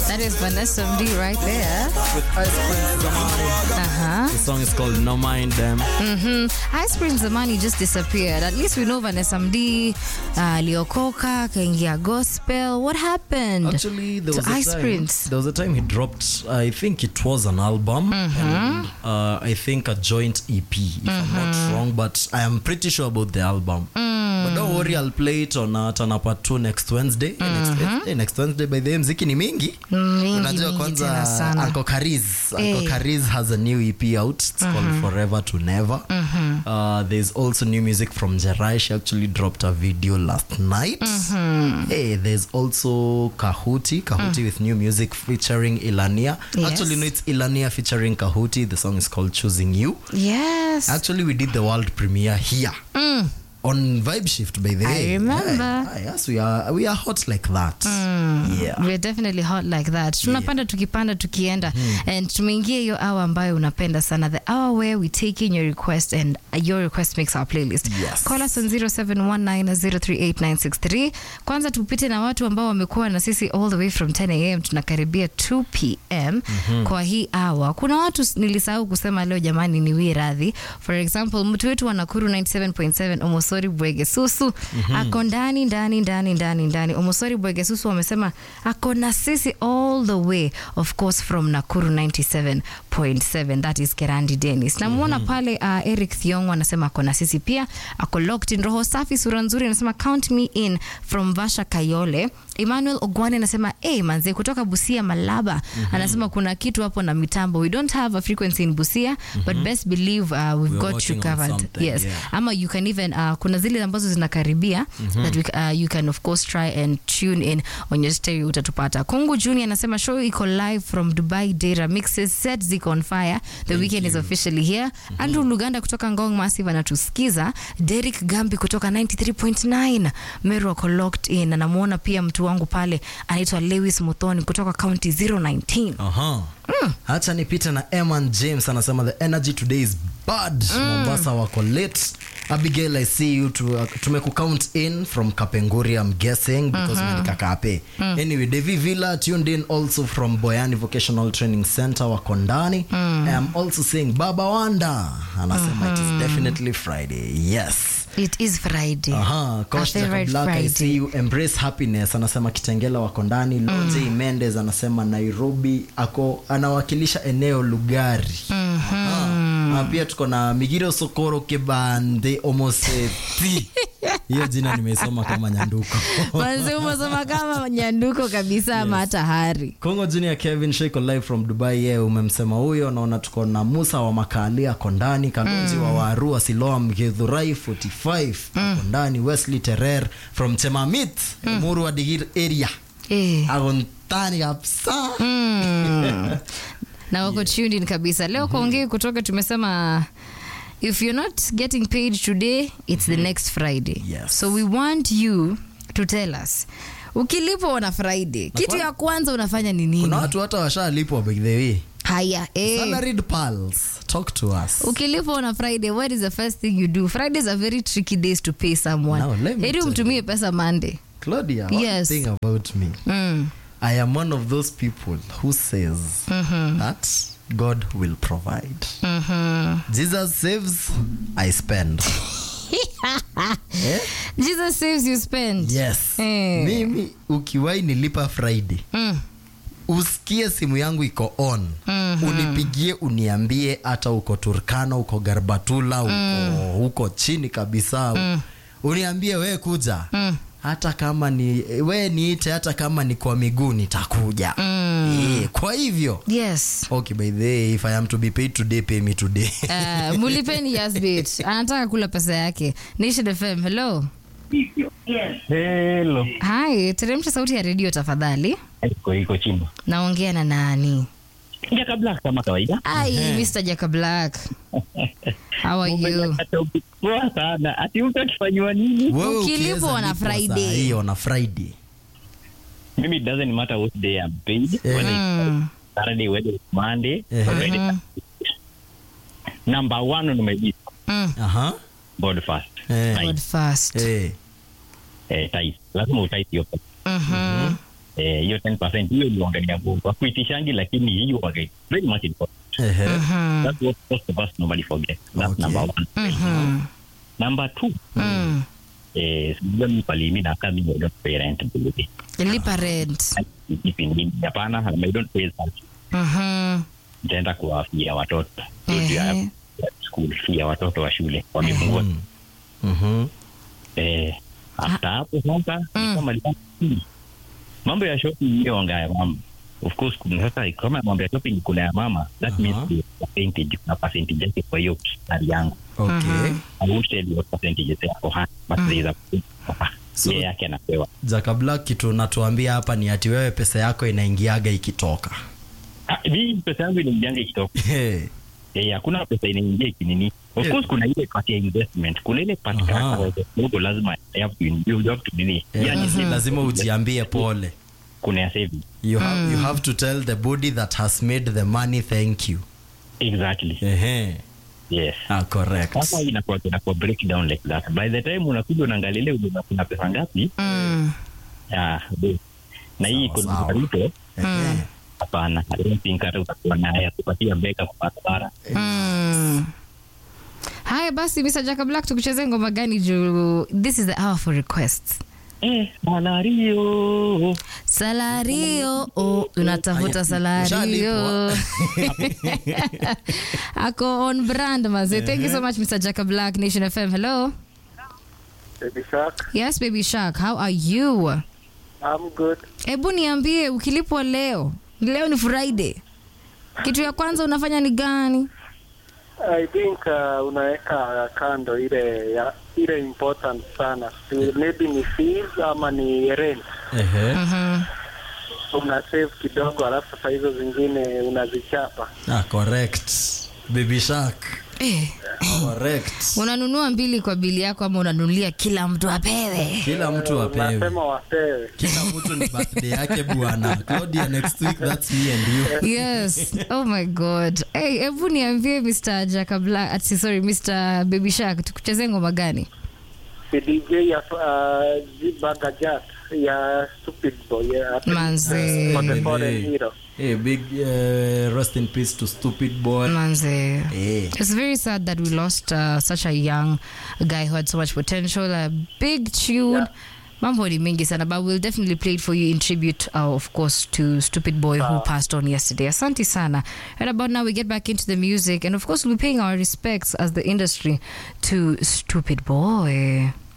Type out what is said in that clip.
That is Vanessa Mdee right there. with Ice Prince Zamani. Uh-huh. The song is called No Mind Them. Mm-hmm. Ice Prince Zamani just disappeared. At least we know Vanessa Mdee uh, aliokoka, kaingia gospel. What happened Actually, there to was a Ice time, Prince? There was a time he dropped. I think it was an album, and uh, I think a joint EP, if I'm not wrong. But I am pretty sure about the album. But don't worry, I'll play it on uh, Tana Part 2 next Wednesday. Next Wednesday, next Wednesday. By the way, mziki ni mingi. Mingi, Unajua mingi kwanza tena sana. Uncle Kariz. Eh. Uncle Kariz has a new EP out. It's called Forever to Never. Uh, there's also new music from Jerai. She actually dropped a video last night. Hey, there's also Kahuti. Kahuti with new music featuring Ilania. Yes. Actually, no, it's Ilania featuring Kahuti. The song is called Choosing You. Yes. Actually, we did the world premiere here. On Vibe Shift, by the I way. remember. Yeah, yeah, yes, we are we are hot like that. Yeah. We're definitely hot like that tunapanda tukipanda tukienda and tumeingia hiyo hour ambayo unapenda sana the hour where we take in your request and your request makes our playlist Yes. call us on 0719038963 kwanza tupite na watu ambao wamekuwa na sisi all the way from 10 am tunakaribia 2 pm kwa hii hour kuna watu s- nilisahau kusema leo jamani niwie radhi for example mtu wetu wa nakuru 97.7 omosori bwegesusu ako ndani ndani ndani ndani ndani omosori bwegesusu wamesema ako na sisi all the way of course from nakuru 97.7 that is kerandi denis namwona pale uh, eric thiong anasema ako na sisi pia ako locked in roho safi sura nzuri anasema count me in from vasha kayole emmanuel ogwane anasema hey, manze kutoka busia malaba anasema kuna kitu hapo na mitambo we don't have a frequency in busia but best believe uh, we've We are got you working on covered something, yes yeah. ama you can even uh, kuna zile ambazo zinakaribia that we, uh, you can of course try and tune in on your stereo utatupata kungu junior anasema show iko live from dubai data mixes set ziko on fire the weekend is officially here andrew luganda kutoka ngong massive anatusikiza derek gambi kutoka 93.9 meru ako locked in anamwona pia mtu wangu pale anaitwa lewis muthoni kutoka county 019 Aha. hacha nipite na eman james anasema the energy today is bad mombasa wako late abigail i see you to, tumekucount in from kapenguri i'm guessing because umeandika kape anyway devi villa tuned in also from boyani vocational training center wako ndani i am also saying baba wanda anasema it is definitely friday yes it is friday Aha, Coach Our favorite Jacob Black, I Friday. see you. Embrace happiness anasema kitengela wako ndani loje mendes anasema nairobi ako anawakilisha eneo lugari Aha. Na pia tuko na migiro sokoro kebande omoseti hiyo jina nimesoma kama nyanduko manzi umesoma kama nyanduko kabisa ama hata hari kongo junior kevin sheko live from dubai ye umemsema huyo naona tuko na musa wa makali ako ndani kalonzi wa warua siloa mgedhurai 45 ako ndani wesley terer from chemamit muru wa digir area eh. ako ndani kabisa na wako tuned in kabisa leo kwa ongei kutoka tumesema if you're not getting paid today it's the next friday Yes. so we want you to tell us ukilipwa on a friday kitu ya kwanza unafanya ni nini kuna watu hata washalipwa by the way haya eh. salaried pals talk to us ukilipwa on a friday what is the first thing you do fridays are very tricky days to pay someone Now, let me heri tell umtumie pesa monday claudia one Yes. thing about me mm. i am one of those people who says that god will provide jesus saves i spend eh? jesus saves you spend yes Eh. mimi ukiwai nilipa friday mm. usikie simu yangu iko on unipigie uniambie hata uko turkana uko garbatula uko huko chini kabisa uniambie we kuja hata kama ni we niite hata kama ni kwa miguu nitakuja Eh, kwa hivyo yes okay by the way if i am to be paid today pay me today Uh, mulipeni yasbit anataka kula pesa yake nation fm hello Hello. hi teremsha sauti ya redio tafadhali Iko iko chimba. naongea na nani Ja kabla kama kawaida. ai mr jaka black how are you Umepata poa sana. Ati mtu akifanywa nini? Wewe Ukilipwa ukiweza on a lipwa saa Friday. hii on a friday Mimi it doesn't matter what day I'm paid. Eh. Whether it's Mm. Saturday, whether it's Monday, Eh. or whether it's Number one on my list, Mm. aha God first. Eh. Tithe. God first eh Eh, tithe. Lazima utithe hiyo pesa. Mhm. eh, hiyo 10% hiyo iliangalia kwa kuitishangi lakini hiyo wage very much important Ehe. that's what most of us normally forget that's Okay. number one Mhm. number two Mm. eh sijua mimi pali mimi nakaa mimi I don't pay rent bili lipa rent ipi ni hapana I don't pay that Mhm. nitaenda kuwafia watoto Ehe. ya school fee ya watoto wa shule wamefungua Mhm. eh after hapo sasa Mm. kama lipa fee. mambo ya shopping hiyo ongea ya mama of course kuna sasa kama mambo ya shopping kuna ya mama that Aha. means the percentage kuna percentage yake kwa hiyo sari yangu Okay. I won't tell you what percentage is there for her but there is a percentage for her So- yeye yake anapewa Jaka Black kitu unatuambia hapa ni ati wewe pesa yako inaingiaga ikitoka. Ah, mimi pesa yangu inaingianga ikitoka Hey. Eh, hakuna pesa inaingia ikinini of Yeah. course kuna ile part ya investment kuna ile part Aha. kama kidogo lazima you have to you have to nini Eh, yani save. lazima ujiambie pole. kuna ya saving You have, you have to tell the body that has made the money thank you. exactly Ehe. yes Ah, correct. sasa inakuwa inakuwa breakdown like that by the time unakuja unaangalia ile una- kuna pesa ngapi Mm. ah be. na hii Sawa, kuna sawa. Ruto Ehe. hapana I don't think hata utakuwa naye akupatia beka kwa barabara Mm. haya basi Mr. Jaka Black tukuchezee ngoma gani juu this is the hour for requests eh malario salario oh, unatafuta Aya, salario ushalipwa. ako on brand maze thank you so much Mr. Jaka Black Nation FM hello Baby Shark, yes baby shark how are you I'm good. hebu niambie ukilipwa leo leo ni friday kitu ya kwanza unafanya ni gani I think uh, unaweka kando ile ya ile important sana. Si- Maybe ni fees ama ni rent. Ehe. Mhm. Una save kidogo alafu sasa hizo zingine unazichapa. Ah, correct. Baby Shark. eh, Correct. unanunua mbili kwa bili yako ama unanunulia kila mtu apewe Kila mtu apewe. Unasema wapewe. Kila mtu ni birthday yake bwana. Claudia next week that's me and you. yes oh my god hey, hebu niambie mr jakabla ati sorry mr baby shark tukuchezee ngoma gani Si DJ ya uh, Zibaga Jazz ya Stupid Boy. Ya, Manze. For the foreign Hey. hero. Hey, big uh, rest in peace to stupid boy. manze Hey. It's very sad that we lost uh, such a young guy who had so much potential, a big tune. Mambo ni mingi sana, but we'll definitely play it for you in tribute, uh, of course, to Stupid Boy who passed on yesterday. Asante sana. And about now, we get back into the music, and of course, we'll be paying our respects as the industry to Stupid Boy.